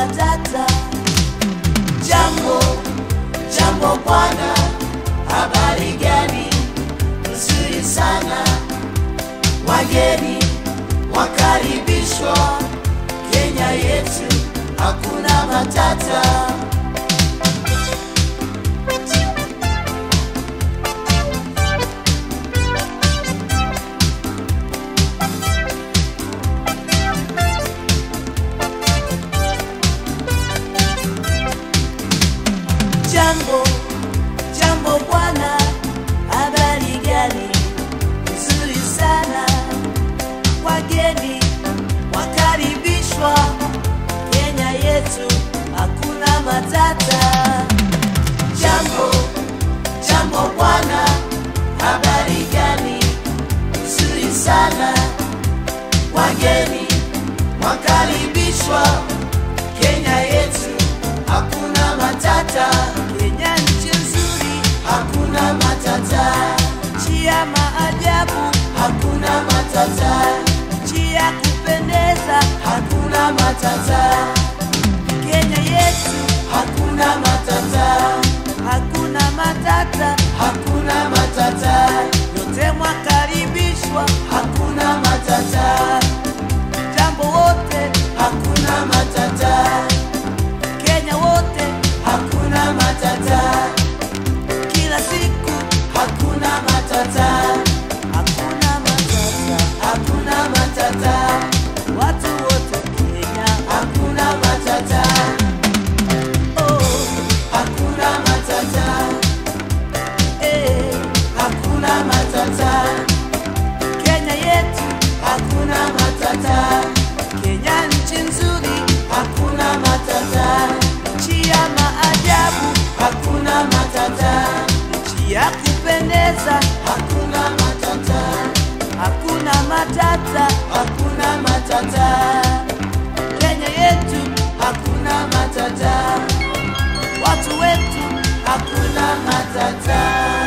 matata. Jambo, jambo bwana, habari gani? Nzuri sana, wageni wakaribishwa Kenya yetu, hakuna matata. Jambo, jambo bwana, habari gani? Nzuri sana, wageni wakaribishwa Kenya yetu, hakuna matata. Jambo, jambo bwana, habari gani? Nzuri sana, wageni wakaribishwa Kenya yetu, hakuna matata. Kenya nchi nzuri, hakuna matata. Nchi ya maajabu, hakuna matata. Nchi ya kupendeza, hakuna matata. Kenya yetu, hakuna matata. Hakuna matata, hakuna matata. Yote mwakaribishwa, hakuna matata. Jambo wote, hakuna matata. Kenya wote, hakuna matata. Kila siku, hakuna matata. Hakuna matata, hakuna matata. Watu wote Kenya, hakuna matata. Oh, hakuna matata. Eh, hakuna matata. Kenya yetu hakuna matata. Kenya nchi nzuri hakuna matata. Nchi ya maajabu hakuna matata. Nchi ya kupendeza hakuna matata. Hakuna matata, hakuna matata. Kenya yetu hakuna matata. Watu wetu hakuna matata.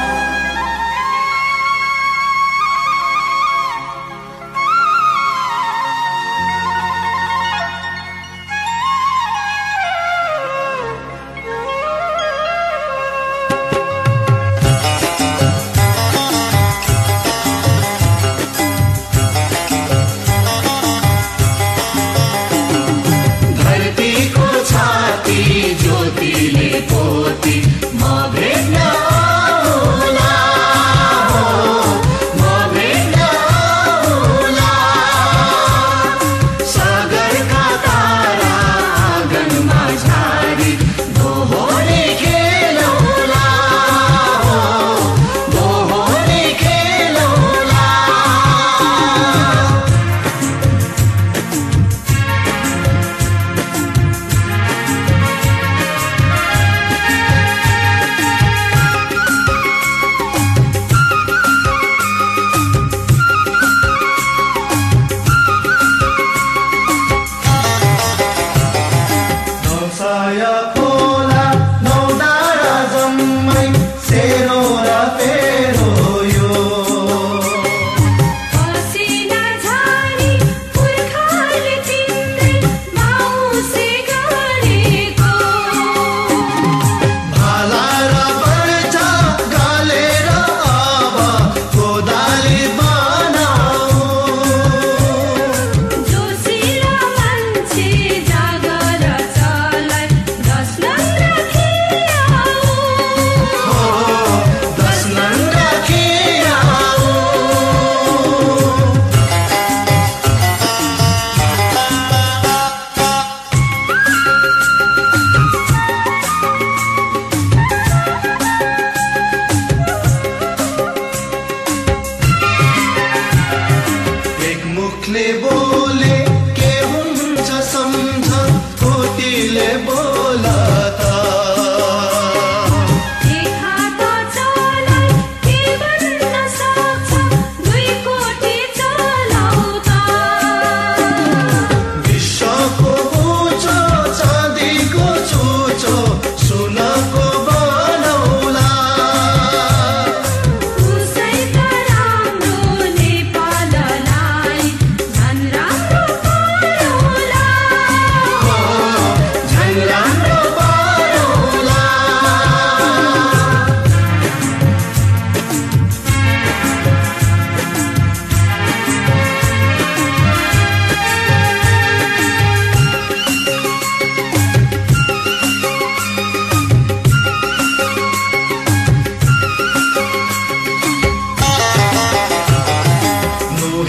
धरती को छाती ज्योति ले पोती माँ भेजना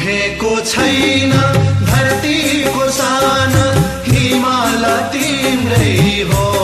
दुखेको छैन धरतीको सान हिमाल तिम्रै हो